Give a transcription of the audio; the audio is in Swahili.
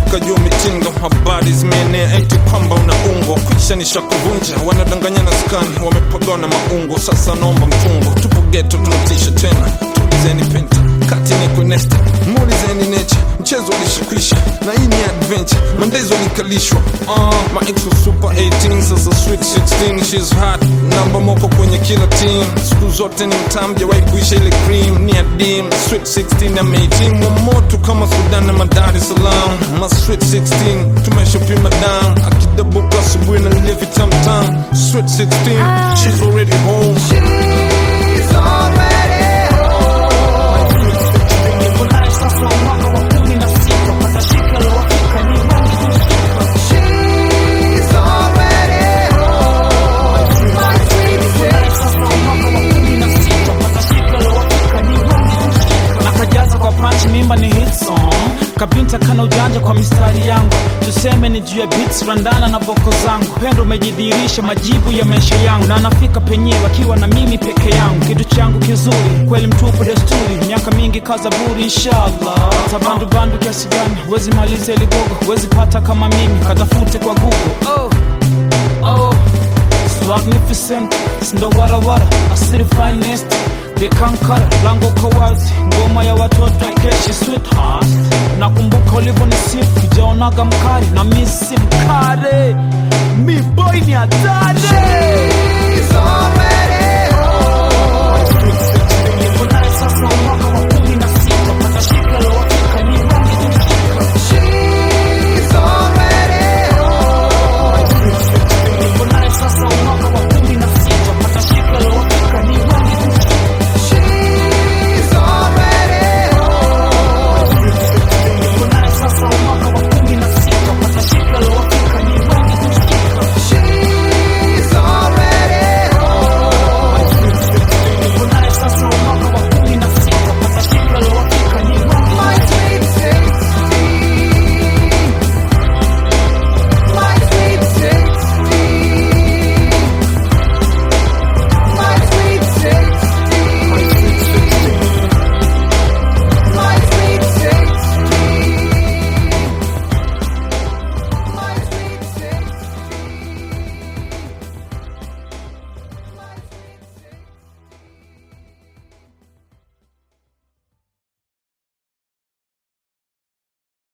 mpaka juu mitindo habari zimeenea eti kwamba unaungwa kwisha nishakuvunja wanadanganyana skani wamepagana maungo sasa naomba mfungo tupo geto tunatisha tena tulizeni penta kati ni kunesta muulizeni necha mchezo ulishakwisha na hii ni adventure mandezo likalishwa uh, my ex was super 18 sasa sweet 16 she's hot namba moko kwenye kila team siku zote ni mtam jawahi kuisha ile cream ni adim sweet 16 ameitim wa moto kama sudan na madar es salaam ma sweet 16 tumeshapima down akidabuka asubuhi na lile vitamtam sweet 16 she's already home She's already She's already home. My sweet nakajaza kwa punch mimba ni hit song kabinta kana ujanja kwa mistari yangu tuseme ni juu ya beats randana na boko zangu pendo umejidhihirisha majibu ya maisha yangu na anafika penyewe akiwa na mimi peke yangu kitu changu kizuri kweli mtupu desturi miaka mingi kazaburi inshallah tabandubandu kiasi gani wezi maliza iligogo wezi pata kama mimi katafute kwa google oh. Oh, it's magnificent, sindo warawara, asiri finest Vikankara, lango kwa wazi, ngoma ya watoto keshi sweetheart Nakumbuka ulivyo nisifu, jaonaga mkari na misi mkare Mi boy ni hatari